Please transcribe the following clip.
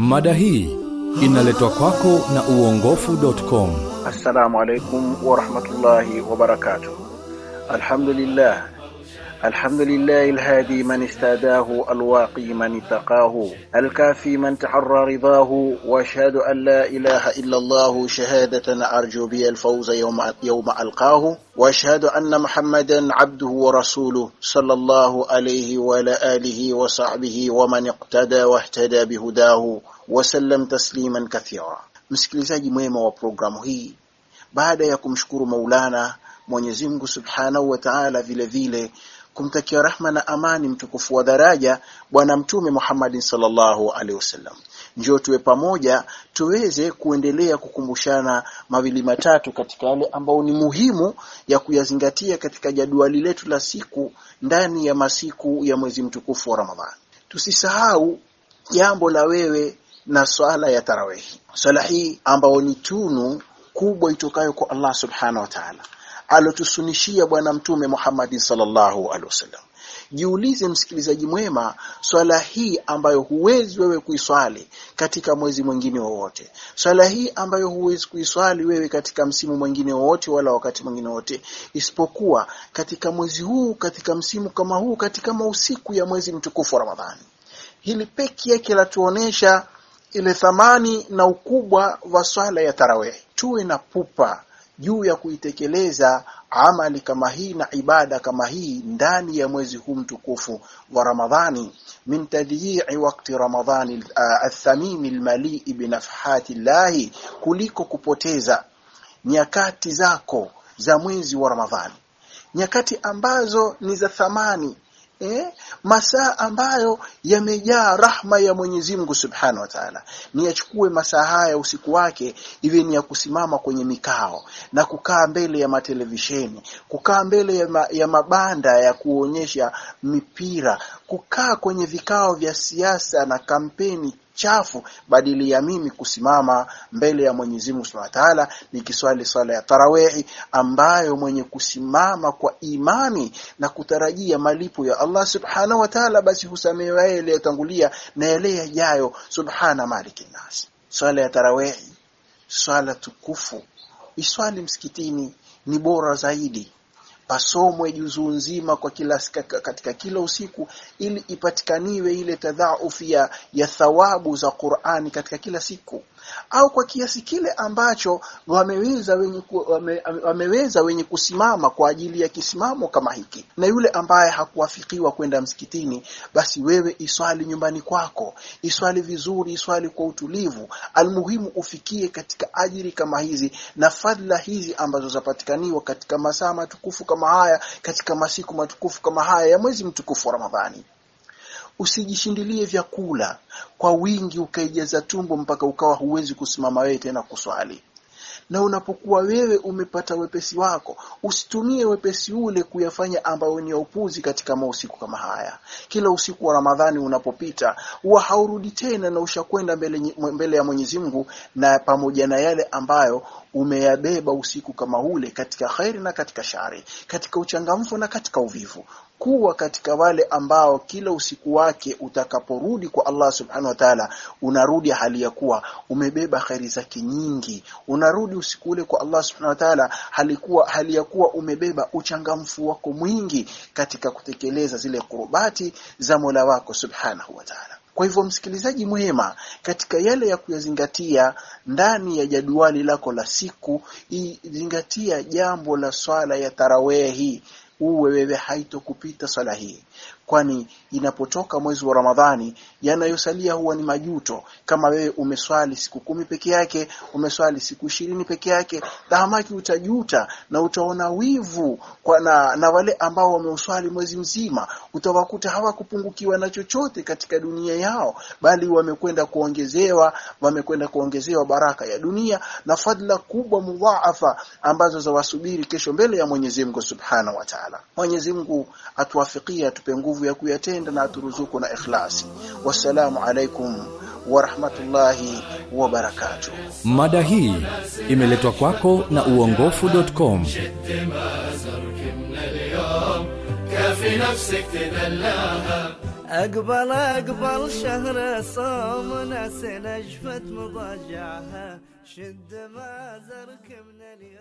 Mada hii inaletwa kwako na uongofu.com. Assalamu alaikum warahmatullahi wabarakatuh. Alhamdulillah الحمد لله الهادي من استهداه الواقي من اتقاه الكافي من تحرى رضاه واشهد ان لا اله الا الله شهاده ارجو بها الفوز يوم يوم القاه واشهد ان محمدا عبده ورسوله صلى الله عليه وعلى اله وصحبه ومن اقتدى واهتدى بهداه وسلم تسليما كثيرا msikilizaji mwema wa programu hii baada ya kumshukuru maulana mwenyezi mungu subhanahu wa taala vile vile kumtakia rahma na amani mtukufu wa daraja bwana mtume Muhammad sallallahu alaihi wasallam. Njoo tuwe pamoja tuweze kuendelea kukumbushana mawili matatu katika yale ambayo ni muhimu ya kuyazingatia katika jadwali letu la siku ndani ya masiku ya mwezi mtukufu wa Ramadhani. Tusisahau jambo la wewe na swala ya tarawehi. Swala hii ambayo ni tunu kubwa itokayo kwa Allah subhanahu wa ta'ala alotusunishia bwana mtume Muhammad sallallahu alaihi wasallam. Jiulize msikilizaji mwema, swala hii ambayo huwezi wewe kuiswali katika mwezi mwingine wowote, swala hii ambayo huwezi kuiswali wewe katika msimu mwingine wowote wala wakati mwingine wote, isipokuwa katika mwezi huu, katika msimu kama huu, katika mausiku ya mwezi mtukufu wa Ramadhani. Hili peki yake latuonesha ile thamani na ukubwa wa swala ya tarawih. Tuwe na pupa juu ya kuitekeleza amali kama hii na ibada kama hii ndani ya mwezi huu mtukufu wa Ramadhani min tadyi'i waqti Ramadhani athamimi almalii binafhati llahi kuliko kupoteza nyakati zako za mwezi wa Ramadhani nyakati ambazo ni za thamani eh, masaa ambayo yamejaa rahma ya Mwenyezi Mungu Subhanahu wa Ta'ala. Ni yachukue masaa haya usiku wake iwe ni ya kusimama kwenye mikao na kukaa mbele ya matelevisheni, kukaa mbele ya, ma, ya mabanda ya kuonyesha mipira, kukaa kwenye vikao vya siasa na kampeni chafu badili ya mimi kusimama mbele ya Mwenyezi Mungu Subhanahu wa Ta'ala nikiswali swala ya tarawehi ambayo mwenye kusimama kwa imani na kutarajia malipo ya Allah Subhanahu wa Ta'ala basi husamehewa yale yaliyotangulia na yale yajayo subhana maliki nas swala ya tarawehi swala tukufu iswali msikitini ni bora zaidi pasomwe juzuu nzima kwa kila katika kila usiku ili ipatikaniwe ile tadhaufu ya, ya thawabu za Qur'ani katika kila siku au kwa kiasi kile ambacho wameweza wenye ku, wame, wameweza wenye kusimama kwa ajili ya kisimamo kama hiki na yule ambaye hakuwafikiwa kwenda msikitini basi wewe iswali nyumbani kwako iswali vizuri iswali kwa utulivu almuhimu ufikie katika ajiri kama hizi na fadhila hizi ambazo zapatikaniwa katika masaa matukufu kama haya katika masiku matukufu kama haya ya mwezi mtukufu wa Ramadhani usijishindilie vyakula kwa wingi ukaijaza tumbo mpaka ukawa huwezi kusimama wewe tena kuswali na unapokuwa wewe umepata wepesi wako usitumie wepesi ule kuyafanya ambayo ni upuzi katika mausiku kama haya kila usiku wa Ramadhani unapopita huwa haurudi tena na ushakwenda mbele, mbele ya Mwenyezi Mungu na pamoja na yale ambayo umeyabeba usiku kama ule katika khairi na katika shari katika uchangamfu na katika uvivu kuwa katika wale ambao kila usiku wake utakaporudi kwa Allah subhanahu wa ta'ala unarudi hali ya kuwa umebeba khairi zake nyingi unarudi usiku ule kwa Allah subhanahu wa ta'ala halikuwa hali ya kuwa umebeba uchangamfu wako mwingi katika kutekeleza zile kurubati za Mola wako subhanahu wa ta'ala kwa hivyo msikilizaji mwema katika yale ya kuyazingatia ndani ya jadwali lako la siku zingatia jambo la swala ya tarawehi uwe wewe haitokupita swala hii kwani inapotoka mwezi wa Ramadhani yanayosalia huwa ni majuto kama wewe umeswali siku kumi peke yake umeswali siku ishirini peke yake tahamaki utajuta na utaona wivu kwa na, na wale ambao wameuswali mwezi mzima utawakuta hawakupungukiwa na chochote katika dunia yao bali wamekwenda kuongezewa wamekwenda kuongezewa baraka ya dunia na fadla kubwa mudhaafa ambazo zawasubiri kesho mbele ya Mwenyezi Mungu Subhanahu wa Ta'ala Mwenyezi Mungu atuwafikie atupe nguvu ya kuyatenda na aturuzuku na ikhlasi wassalamu alaikum wa rahmatullahi wa barakatuh Mada hii imeletwa kwako na uongofu.com. كافي نفسك تدلاها أقبل أقبل شهر صوم ناس نجفت مضاجعها شد ما زرك من اليوم